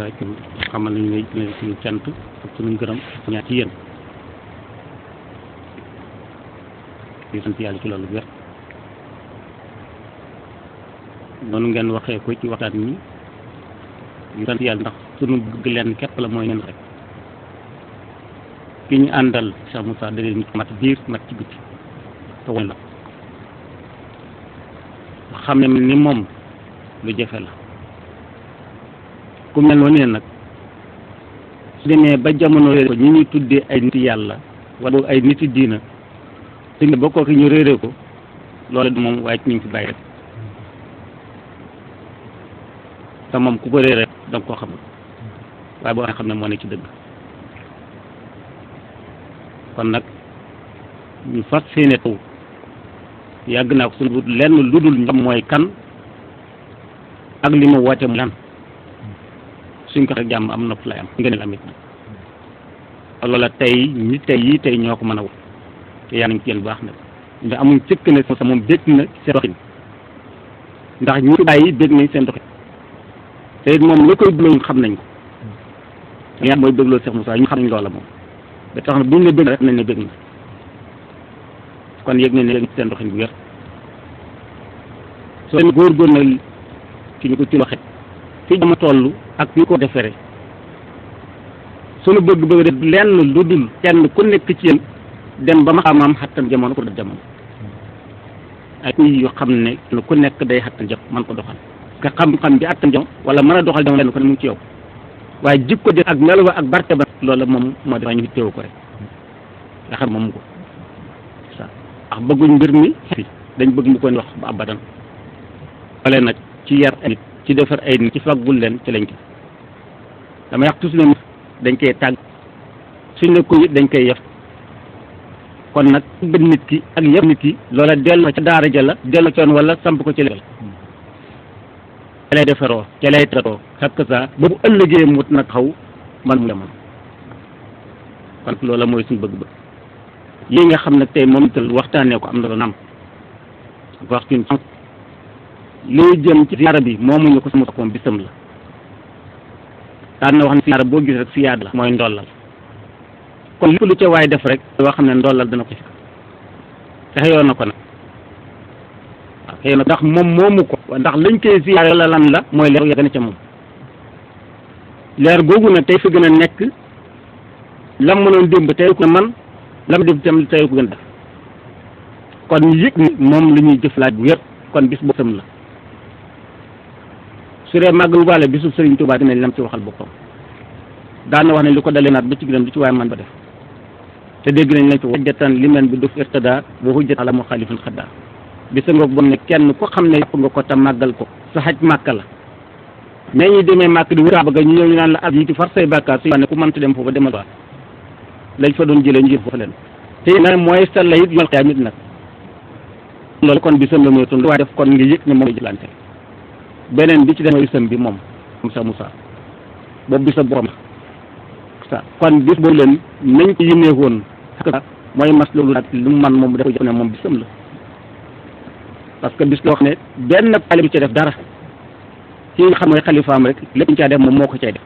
rek xamal nañu ne ne suñu cant ak suñu gërëm ñaa ci yéen di sant yàlla ci loolu wér noonu ngeen waxee ko ci waxtaan ñi ñu sant yàlla ndax suñu bëgg leen képp la mooy ngeen rek ki ñu àndal Cheikh Moussa da leen mat biir mat ci biti te woon la xam ne ni moom lu jafe la ku mel noonu ne nag su demee ba jamono réere ko ñi ñuy tuddee ay nit yàlla wala ay nit diina su ne ba kooku ñu réere ko loolu du moom waaye ci ñu ngi fi bàyyi rek te moom ku ko réere da nga koo xamul waaye boo xam ne moo ne ci dëgg kon nag ñu fas séene taw yàgg naa ko suñu lenn lu dul ñoom mooy kan ak li mu woote mu lan suñ ko rek jàmm am na fu lay am ngeen amit na loola tey ñi tey yii tey ñoo ko mën a wut te yaa nañ ci yéen baax na ndax amuñ cëkk ne sa moom bég na seen doxin ndax ñi fi bàyyi bég nañ seen doxin te it moom la koy bëgg xam nañ ko yaa mooy bëggloo Cheikh Moussa ñu xam nañ loola moom ba tax na buñ ne bég rek nañ ne bég na kon yëg nañ ne seen doxin bu wér soo demee góor-góor na ci ñu ko ci waxe fi dama toll ak ñu ko defere suñu bëgg bëgg def lenn lu dul kenn ku nekk ci yéen dem ba ma xamaam xattan jamono ko def jamono ay kuy yoo xam ne kenn ku nekk day xattan jam man ko doxal nga xam-xam bi attan jamono wala mën a doxal jamono lenn ko ne mu ngi ci yow waaye jikko de ak melo ak barke ba loolu moom moo def ñu teewu ko rek nga xam moom ko sa ndax bëgguñ mbir mi dañ bëgg mu ko wax ba abadan wala nag ci yar ay nit ci defar ay nit ci faggul leen ci lañ ko dama yàq toujours ne dañ koy tàgg suñ ne ko it dañ koy yef kon nag bëgg nit ki ak yëf nit ki loola delloo ca daara ja la delloo coon wala samp ko ci legal ca lay defaroo ca lay tatoo xakk saa ba bu ëllëgee mut nag xaw man mu demoon kon loola mooy suñu bëgg-bëgg lii nga xam ne tey moom itam waxtaanee ko am na ko nam wax ci lii jëm ci siyaara bi moomuñu ko sama koom bisam la daan na wax ne siyaara boo gis rek siyaad la mooy ndollal kon lépp lu ca waay def rek loo xam ne ndollal dana ko ci te xëyoon na ko nag waaw xëyoon na ndax moom moomu ko ndax lañ koy siyaare la lan la mooy leer yegg na ca moom leer googu nag tey fi gën a nekk lam mënoon démb tey ko man lam def tam tey ko gën a def kon ñu yëg ni moom la ñuy jëflaat bu wér kon bis boppam la su dee màggal waale bisu Sëriñ Tuubaa dinañ lam ci waxal boppam daan na wax ne li ko dalee naat ba ci gërëm lu ci waaye man ba def te dégg nañ lañ ci wajjatan li men bi duf irtada wa hujjat ala mu xaalifin xaddaa bisa nga bon ne kenn ko xam ne yàpp nga ko te màggal ko sa xaj màkka la mais ñi demee màkk di wër bëgg ñu ñëw ñu naan la ab yi ci far say bàkkaar su ne ku mënta dem foofu demal waa lañ fa doon jëlee ñu jël foofu leen te nag mooy sa la it mal xiyaam it nag loolu kon bisam la mooy tund waaye def kon nga yëg ne moom lay jëlante beneen bi ci def mooy bisam bi moom Moussa Moussa boobu bisa borom sa kon bis boobu leen nañ ko yénee woon mooy mas loolu nag lu mu man moom dafa jëf ne moom bisam la parce que bis loo xam ne benn pale bi ci def dara ki nga xam mooy xalifaam rek lépp ñu caa def moom moo ko cay def